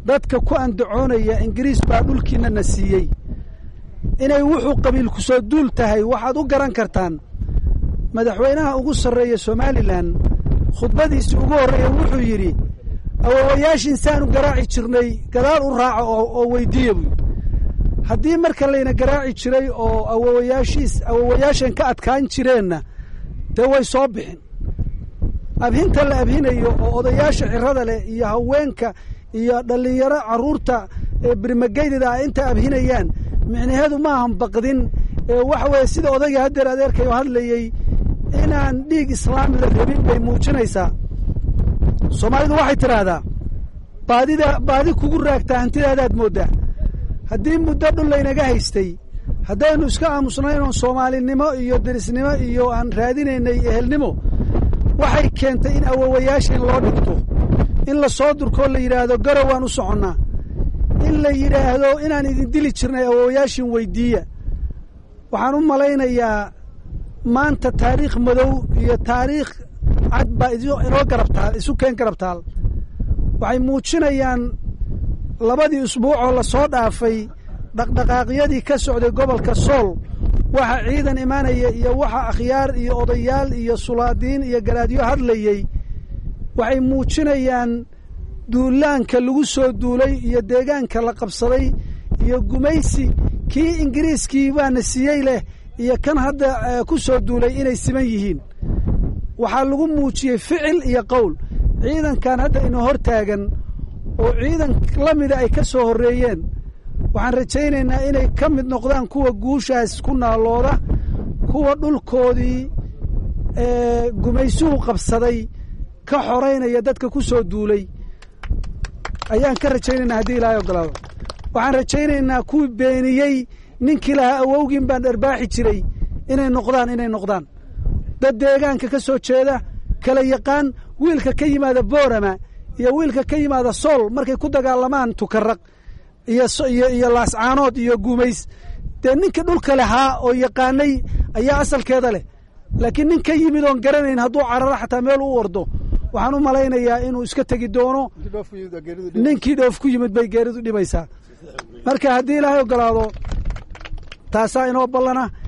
dadka ku andacoonaya ingiriis baa dhulkiina na siiyey inay wuxuu qabiilku soo duul tahay waxaad u garan kartaan madaxweynaha ugu sarreeya somalilan khudbadiisii ugu horreeya wuxuu yidhi awowayaashiin saanu garaaci jirnay gadaal u raaca oo weydiiya buy haddii marka layna garaaci jiray oo awowayaashiis awowayaashan ka adkaan jireenna dee way soo bixin abhinta la abhinayo oo odayaasha cirada leh iyo haweenka iyo dhallinyaro carruurta birmageydada ah inta abhinayaan micnaheedu maahan baqdin waxa weeye sida odayga haddeer adeerkayo hadlayey inaan dhiig islaami la rabin bay muujinaysaa soomaalidu waxay tidhaahdaa baadida baadi kugu raagtaa hantidaadaad mooddaa haddii muddo dhul laynaga haystay haddaynu iska aamusnayn oon soomaalinimo iyo derisnimo iyo aan raadinaynay ehelnimo waxay keentay in awowayaashan loo dhigto in la soo durkoo la yidhaahdo garow waan u soconnaa in la yidhaahdo inaan idin dili jirnay awowayaashin weyddiiya waxaan u malaynayaa maanta taariikh madow iyo taariikh cad baa inoo garabtaal isu keen garabtaal waxay muujinayaan labadii usbuucoo la soo dhaafay dhaqdhaqaaqyadii ka socday gobolka sool waxa ciidan imaanaya iyo waxa akhyaar iyo odayaal iyo sulaadiin iyo garaadyo hadlayey waxay muujinayaan duulaanka lagu soo duulay iyo deegaanka la qabsaday iyo gumaysi kii ingiriiskii baana siiyey leh iyo kan hadda ku soo duulay inay siman yihiin waxaa lagu muujiyey ficil iyo qowl ciidankan hadda ina hor taagan oo ciidan la mida ay ka soo horreeyeen waxaan rajaynaynaa inay ka mid noqdaan kuwa guushaas ku naalooda kuwa dhulkoodii gumaysuhu qabsaday ka xoraynaya dadka ku soo duulay ayaan ka rajaynaynaa haddii ilaahay ogolaado waxaan rajaynaynaa kuwii beeniyey ninkii lahaa awowgiin baan dharbaaxi jiray inay noqdaan inay noqdaan dad deegaanka ka soo jeeda kala yaqaan wiilka ka yimaada boorama iyo wiilka ka yimaada sool markay ku dagaalamaan tukaraq iyo laascaanood iyo guumays dee ninka dhulka lahaa oo yaqaanay ayaa asalkeeda leh laakiin nin ka yimid oon garanayn hadduu cararo xataa meel u ordo waxaan u malaynayaa inuu iska tegi doono ninkii dhoof ku yimid bay geeridu dhibaysaa marka haddii ilaahay ogolaado taasaa inoo ballana